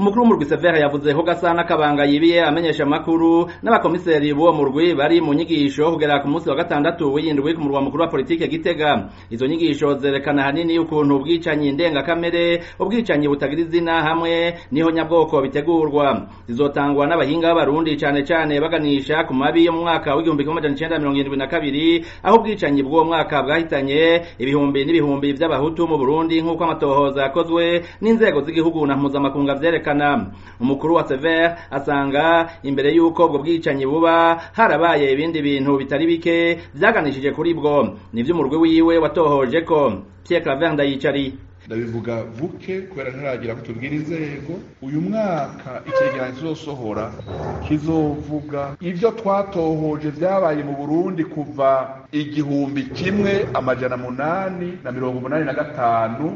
umukuru w'umurwi severe yavuze ko gasana kabanga yibiye amenyesha amakuru n'abakomiseri b'uwo murwi bari mu nyigisho kugera ku munsi wa gatandatu w'iyindwi ku murwa mukuru wa politike gitega izo nyigisho zerekana hanini ukuntu ubwicanyi ndengakamere ubwicanyi butagira izina hamwe niho nyabwoko bitegurwa zizotangwa n'abahinga b'abarundi cane cane baganisha ku mabi yo mu mwaka w'igihumbi kimwe amajana icenda mirongo irindwi na kabiri aho ubwicanyi bw'uwo mwaka bwahitanye ibihumbi n'ibihumbi vy'abahutu mu burundi nk'uko amatohoza yakozwe n'inzego z'igihugu na mpuzamakunga vyerekana umukuru wa sever asanga imbere y'uko ubwo bwicanyi buba harabaye ibindi bintu bitari bike vyaganishije kuri bwo nivyo umurwi wiwe watohoje ko pierre claver ndayicari ndabivuga buke kubera ntaragira ko tubwira inzego uyu mwaka icegeranyo kizosohora kizovuga ivyo twatohoje vyabaye mu burundi kuva igihumbi kimwe amajana munani na mirongo umunani na gatanu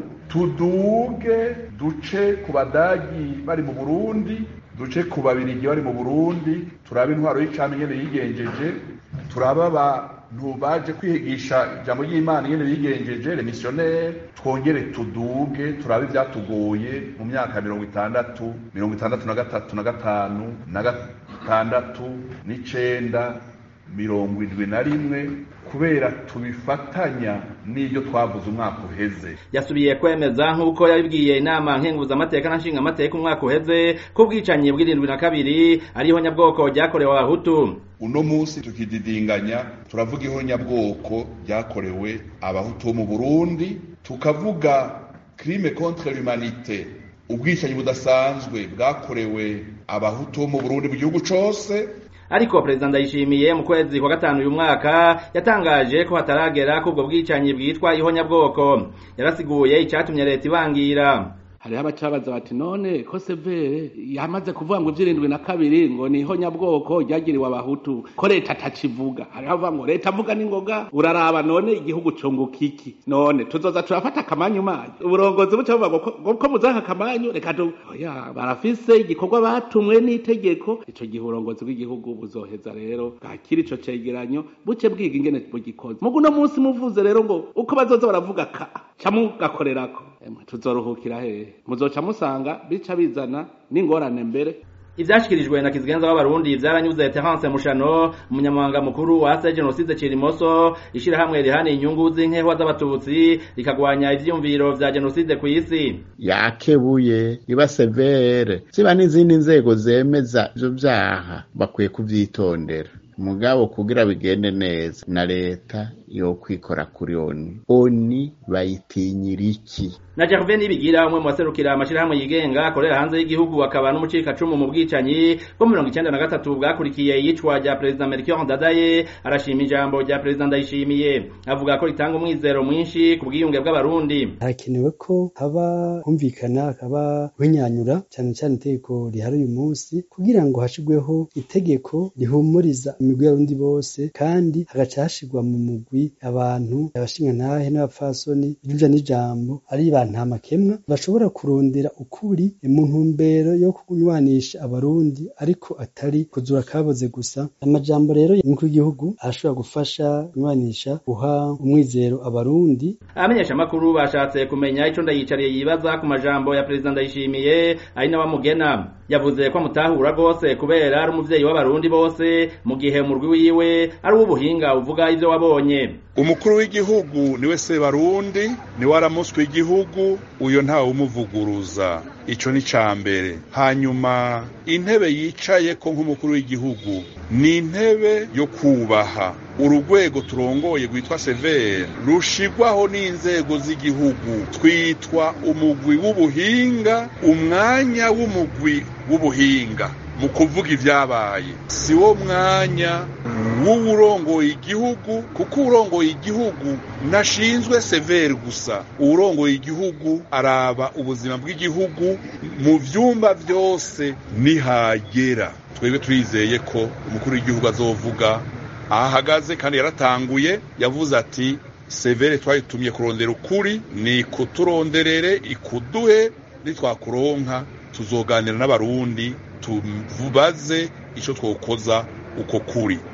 tuduge duce ku badagi bari mu burundi duce ku babirigi bari mu burundi turabe intwaro y'icami nyene yigenjeje turabe abantu baje kwihigisha ijambo ry'imana nyene bigenjeje remisiyoneri twongere tuduge turabe ivyatugoye mu myaka mirongo itandatu mirongo itandatu na gatatu na gatanu na gatandatu n'icenda mirongo indwi na rimwe kubera tubifatanya n'ibyo twavuze umwaka uheze yasubiye kwemeza nk'uko yabibwiye inama nkenguzamateka na nshingamateka umwaka uheze ko ubwicanyi bw'irindwi na kabiri ariho nyabwoko ryakorewe abahutu uno munsi tukididinganya turavuga ihonyabwoko ryakorewe abahutu bo mu burundi tukavuga crime contre l'humanité ubwicanyi budasanzwe bwakorewe abahutu bo mu burundi mu gihugu cose ariko perezida ndayishimiye mu kwezi kwa gatanu uyu mwaka yatangaje ko hataragera ko ubwo bwicanyi bwitwa ihonyabwoko yarasiguye icyatumye leta ibangira hariho abacabaza bati none ko severe yamaze kuvuga ngo ivy'irindwi na kabiri ngo ni ihonyabwoko ryagiriwe abahutu ko leta atakivuga hariho avuga ngo leta avuga n'ingoga uraraba none igihugu cunguka iki none tuzoza turafata akamanyu manyu uburongozi buca buvuga ngo ko muzanka akamanyu reka tu oya barafise igikorwa batumwe n'itegeko ico gihe uburongozi bw'igihugu buzoheza rero bwakira ico cegeranyo buce bwiga ingene bugikoze mugu uno munsi muvuze rero ngo uko bazoza baravuga ka ca mugakorerako tuzoruhukira hehe muzoca musanga bica bizana n'ingorane mbere ivyashikirijwe na kizigenza w'abarundi vyaranyuze Terence Mushano umunyamabanga mukuru wa ase genocide Cirimoso ishirahamwe rihana inyungu z'inkehwa z'abatutsi rikagwanya ivyiyumviro vya genocide kw'isi yakebuye iba severe ziba n'izindi nzego zemeza ivyo vyaha bakwiye kuvyitondera mugabo kugira bigende neza na leta yo kwikora kuri oni oni bayitinyira iki na Gervais Nibigira umwe mu baserukira amashirahamwe yigenga akorera hanze y'igihugu akaba n'umucikacumu mu bwicanyi bwo mirongo icenda na gatatu bwakurikiye iyicwa rya perezida Melchior Ndadaye arashima ijambo rya perezida Ndayishimiye avuga ko ritanga umwizero mwinshi ku bwiyunge bw'abarundi harakenewe ko haba humvikana hakaba winyanyura cyane cyane itegeko rihari uyu munsi kugira ngo hashigweho itegeko rihumuriza imigwi y'abarundi bose kandi hagaca hashigwa mu mugwi abantu abashingantahe n'abapfasoni iruja n'ijambo ari ba nta makemwa bashobora kurondera ukuri mu ntumbero yo kunywanisha abarundi ariko atari kuzura kaboze gusa amajambo rero y'umukuru w'igihugu arashobora gufasha kunywanisha guha umwizero abarundi abamenyesha amakuru bashatse kumenya ico ndayicariye yibaza ku majambo ya perezida ndayishimiye ari n'abamugena yavuze ko amutahura rwose kubera ari umuvyeyi w'abarundi bose mu gihe umurwi wiwe ari uw'ubuhinga uvuga ivyo wabonye umukuru w'igihugu niwe sebarundi niwe aramuswe igihugu uyo ntawe umuvuguruza ico ni ca mbere hanyuma intebe yicaye ko nk'umukuru w'igihugu ni intebe yo kubaha urugwego turongoye rwitwa severe rushigwaho n'inzego z'igihugu twitwa umugwi w'ubuhinga umwanya w'umugwi w'ubuhinga mu kuvuga ivyabaye si wo mwanya w'uwurongoye igihugu kuko uwurongoye igihugu nashinzwe severe gusa uwurongoye igihugu araba ubuzima bw'igihugu mu vyumba vyose nihagera twebwe turizeye ko umukuru w'igihugu azovuga aho ahagaze kandi yaratanguye yavuze ati severe twayitumye kurondera ukuri ni kuturonderere ikuduhe nitwakuronka tuzoganira n'abarundi tubaze ico twokoza uko kuri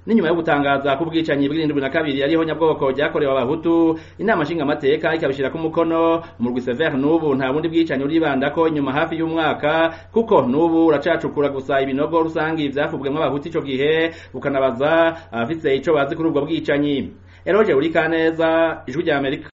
n'inyuma yo gutangaza ko ubwicanyi bw'irindwi na kabiri ariho nyabwoko ryakorewe abahutu inama nshingamateka ikabishira ku mukono umurwi severe n'ubu nta bundi bwicanyi uribandako inyuma hafi y'umwaka kuko n'ubu uracacukura gusa ibinogo rusangi vyafubwemwo abahutu ico gihe ukanabaza abafise ico bazi kuri ubwo bwicanyi eroje uri kaneza ijwi rya amerika